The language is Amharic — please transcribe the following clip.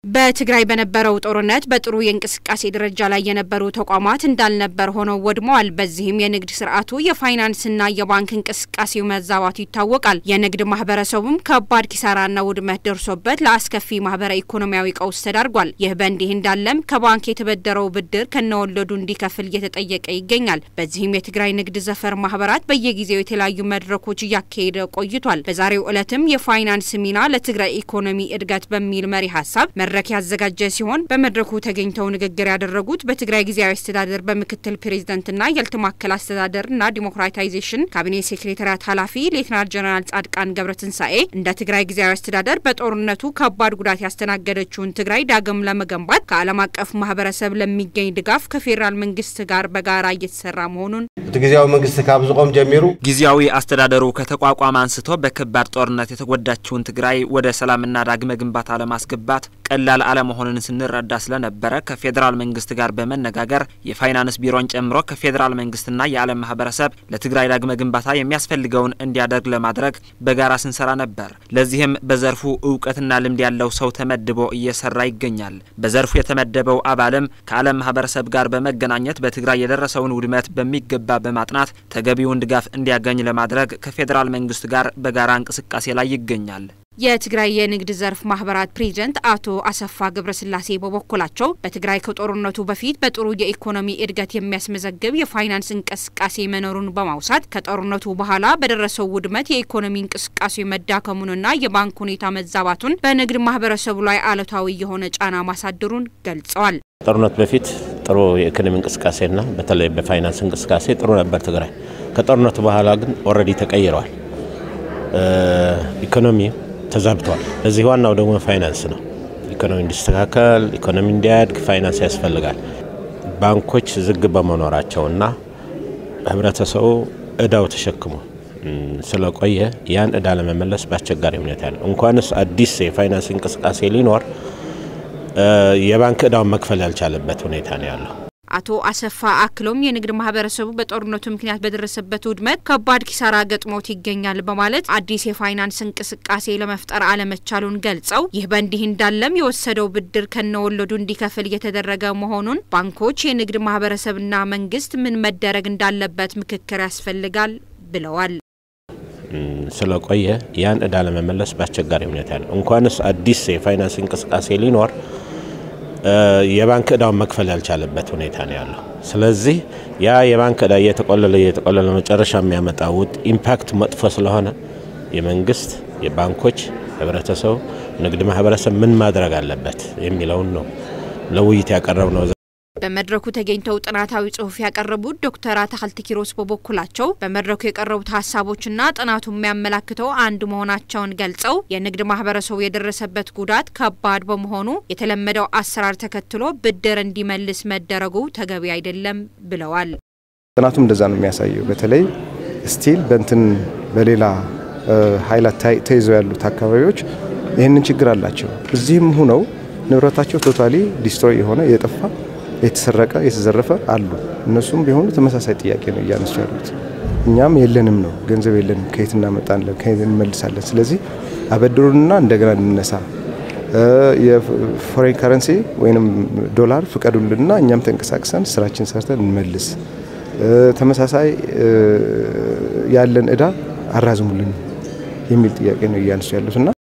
በትግራይ በነበረው ጦርነት በጥሩ የእንቅስቃሴ ደረጃ ላይ የነበሩ ተቋማት እንዳልነበር ሆነው ወድመዋል። በዚህም የንግድ ስርዓቱ የፋይናንስና የባንክ እንቅስቃሴው መዛባቱ ይታወቃል። የንግድ ማህበረሰቡም ከባድ ኪሳራና ውድመት ደርሶበት ለአስከፊ ማህበረ ኢኮኖሚያዊ ቀውስ ተዳርጓል። ይህ በእንዲህ እንዳለም ከባንክ የተበደረው ብድር ከነወለዱ እንዲከፍል እየተጠየቀ ይገኛል። በዚህም የትግራይ ንግድ ዘርፍ ማህበራት በየጊዜው የተለያዩ መድረኮች እያካሄደ ቆይቷል። በዛሬው ዕለትም የፋይናንስ ሚና ለትግራይ ኢኮኖሚ እድገት በሚል መሪ ሀሳብ መድረክ ያዘጋጀ ሲሆን በመድረኩ ተገኝተው ንግግር ያደረጉት በትግራይ ጊዜያዊ አስተዳደር በምክትል ፕሬዚደንትና የልትማከል አስተዳደርና ዲሞክራታይዜሽን ካቢኔ ሴክሬታሪያት ኃላፊ ሌትናንት ጀነራል ጻድቃን ገብረትንሳኤ እንደ ትግራይ ጊዜያዊ አስተዳደር በጦርነቱ ከባድ ጉዳት ያስተናገደችውን ትግራይ ዳግም ለመገንባት ከዓለም አቀፍ ማህበረሰብ ለሚገኝ ድጋፍ ከፌዴራል መንግስት ጋር በጋራ እየተሰራ መሆኑን እቲ ግዜያዊ መንግስቲ ካብ ዝቆም ጀሚሩ ጊዜያዊ አስተዳደሩ ከተቋቋመ አንስቶ በከባድ ጦርነት የተጎዳችውን ትግራይ ወደ ሰላምና ዳግመ ግንባታ ለማስገባት ቀላል አለመሆኑን ስንረዳ ስለነበረ ከፌዴራል መንግስት ጋር በመነጋገር የፋይናንስ ቢሮን ጨምሮ ከፌዴራል መንግስትና የዓለም ማህበረሰብ ለትግራይ ዳግመ ግንባታ የሚያስፈልገውን እንዲያደርግ ለማድረግ በጋራ ስንሰራ ነበር። ለዚህም በዘርፉ እውቀትና ልምድ ያለው ሰው ተመድቦ እየሰራ ይገኛል። በዘርፉ የተመደበው አባልም ከዓለም ማህበረሰብ ጋር በመገናኘት በትግራይ የደረሰውን ውድመት በሚገባ በማጥናት ተገቢውን ድጋፍ እንዲያገኝ ለማድረግ ከፌዴራል መንግስት ጋር በጋራ እንቅስቃሴ ላይ ይገኛል። የትግራይ የንግድ ዘርፍ ማህበራት ፕሬዚደንት አቶ አሰፋ ገብረስላሴ በበኩላቸው በትግራይ ከጦርነቱ በፊት በጥሩ የኢኮኖሚ እድገት የሚያስመዘግብ የፋይናንስ እንቅስቃሴ መኖሩን በማውሳት ከጦርነቱ በኋላ በደረሰው ውድመት የኢኮኖሚ እንቅስቃሴ መዳከሙንና የባንክ ሁኔታ መዛባቱን በንግድ ማህበረሰቡ ላይ አሉታዊ የሆነ ጫና ማሳደሩን ገልጸዋል። ጦርነት በፊት ጥሩ የኢኮኖሚ እንቅስቃሴና በተለይ በፋይናንስ እንቅስቃሴ ጥሩ ነበር ትግራይ። ከጦርነቱ በኋላ ግን ኦልሬዲ ተቀይረዋል። ኢኮኖሚ ተዛብተዋል። እዚህ ዋናው ደግሞ ፋይናንስ ነው። ኢኮኖሚ እንዲስተካከል፣ ኢኮኖሚ እንዲያድግ ፋይናንስ ያስፈልጋል። ባንኮች ዝግ በመኖራቸውና ህብረተሰቡ እዳው ተሸክሞ ስለቆየ ያን እዳ ለመመለስ በአስቸጋሪ ሁኔታ ነው። እንኳንስ አዲስ የፋይናንስ እንቅስቃሴ ሊኖር የባንክ እዳውን መክፈል ያልቻለበት ሁኔታ ነው ያለው። አቶ አሰፋ አክሎም የንግድ ማህበረሰቡ በጦርነቱ ምክንያት በደረሰበት ውድመት ከባድ ኪሳራ ገጥሞት ይገኛል በማለት አዲስ የፋይናንስ እንቅስቃሴ ለመፍጠር አለመቻሉን ገልጸው ይህ በእንዲህ እንዳለም የወሰደው ብድር ከነወለዱ እንዲከፍል እየተደረገ መሆኑን ባንኮች፣ የንግድ ማህበረሰብና መንግስት ምን መደረግ እንዳለበት ምክክር ያስፈልጋል ብለዋል። ስለቆየ ያን እዳ ለመመለስ በአስቸጋሪ ሁኔታ ነው። እንኳንስ አዲስ የፋይናንስ እንቅስቃሴ ሊኖር የባንክ እዳውን መክፈል ያልቻለበት ሁኔታ ነው ያለው። ስለዚህ ያ የባንክ እዳ እየተቆለለ እየተቆለለ መጨረሻ የሚያመጣው ኢምፓክት መጥፎ ስለሆነ የመንግስት፣ የባንኮች፣ ህብረተሰቡ፣ ንግድ ማህበረሰብ ምን ማድረግ አለበት የሚለውን ነው ለውይይት ያቀረብ ነው። በመድረኩ ተገኝተው ጥናታዊ ጽሁፍ ያቀረቡት ዶክተር አታክልቲ ኪሮስ በበኩላቸው በመድረኩ የቀረቡት ሀሳቦችና ጥናቱ የሚያመላክተው አንድ መሆናቸውን ገልጸው የንግድ ማህበረሰቡ የደረሰበት ጉዳት ከባድ በመሆኑ የተለመደው አሰራር ተከትሎ ብድር እንዲመልስ መደረጉ ተገቢ አይደለም ብለዋል። ጥናቱም እንደዛ ነው የሚያሳየው። በተለይ ስቲል በንትን በሌላ ኃይላት ተይዘው ያሉት አካባቢዎች ይህንን ችግር አላቸው። እዚህም ሁነው ንብረታቸው ቶታሊ ዲስትሮይ የሆነ የጠፋ የተሰረቀ የተዘረፈ አሉ። እነሱም ቢሆኑ ተመሳሳይ ጥያቄ ነው እያነሱ ያሉት። እኛም የለንም ነው ገንዘብ የለንም፣ ከየት እናመጣለን፣ ከየት እንመልሳለን። ስለዚህ አበድሩንና እንደገና እንነሳ፣ የፎሬን ከረንሲ ወይም ዶላር ፍቀዱልንና እኛም ተንቀሳቅሰን ስራችን ሰርተን እንመልስ፣ ተመሳሳይ ያለን እዳ አራዝሙልን የሚል ጥያቄ ነው እያነሱ ያሉትና